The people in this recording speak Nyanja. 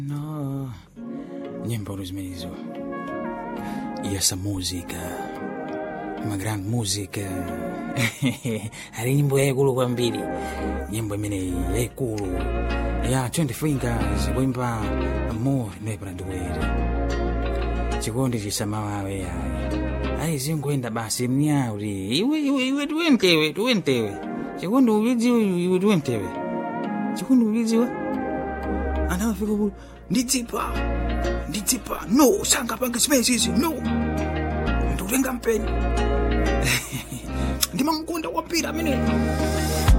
No, nyimbo zimenezo yesa muzika ma grand music ali nyimbo yaikulu kwambiri nyimbo imeneyi yaikulu ya 20 fingers kuimba more nepera ndikwere chikondi chisamawawe yayi ayi zingoenda basi mnyauti iwe iwe iwe tiwentewe tiwentewe chikondi ulidziwa iwe tiwentewe chikondi ulidziwa anafika ku ndidzipa ndidzipa no sangapanga zimenezi no ndikutenga mpeni ndimamkonda kwapira amene